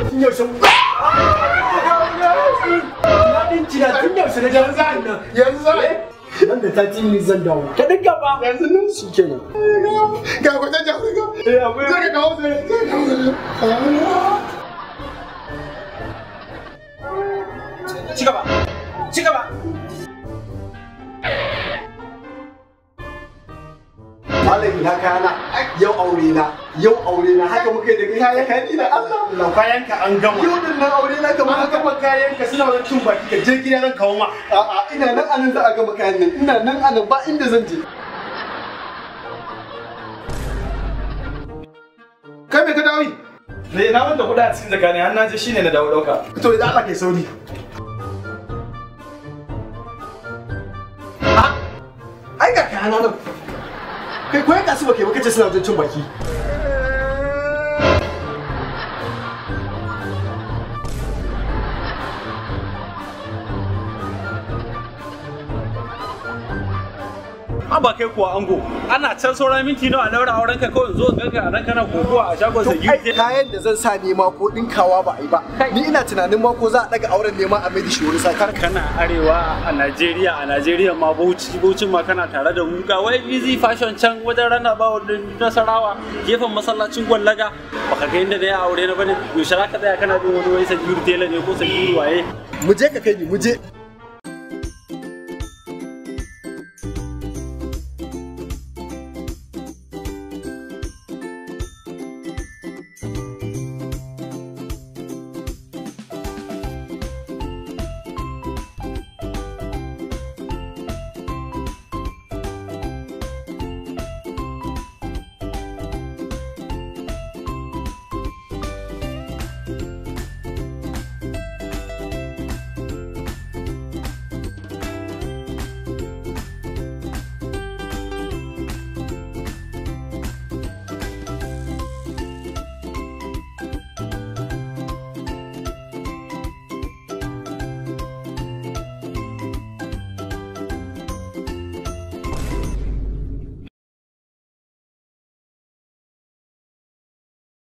tun yaushe na dinci na tun yaushe na jan zan nan yanzu za nan da ta ci ni zan dawo ka dinga ba yanzu nan shi kenan ga kwanan jafi ga eh akwai zai ka kawo zai zai kawo ci gaba ci gaba Malam ina kana yau aure na yau aure na haka muka yi da kai kayan ni da Allah lau kayan ka an gama yau din nan aure na kamar an haka gama kayan ka suna wani cin baki ka je gida zan kawo ma a'a ina nan anan za a gama kayan nan ina nan anan ba inda zan je kai me ka dawo yi ne na wanda kuɗa a cikin zakani har na je shine na dawo ɗauka to idan Allah kai sauri Ah, ai ga kayana nan kai koyan kasu ba kai ba kace suna wajen cin baki an ba kai kuwa ango ana can sauran minti nawa a daura auren ka kawai zo in ganka a nan kana kokowa a shagon sa ai kayan da zan sa nema ko dinkawa ba a yi ba ni ina tunanin ma ko za a daga auren nema a mai da shi wani sakar kana arewa a Najeriya a Najeriya ma Bauchi Bauchin ma kana tare da mu ga wai busy fashion can wajen rana ba wadda Nasarawa gefen masallacin Gwallaga baka ga inda da ya aure na bane yaushe za ka tsaya kana bin wani wai sagiru tela ne ko sagiru waye mu je ka kai ni mu je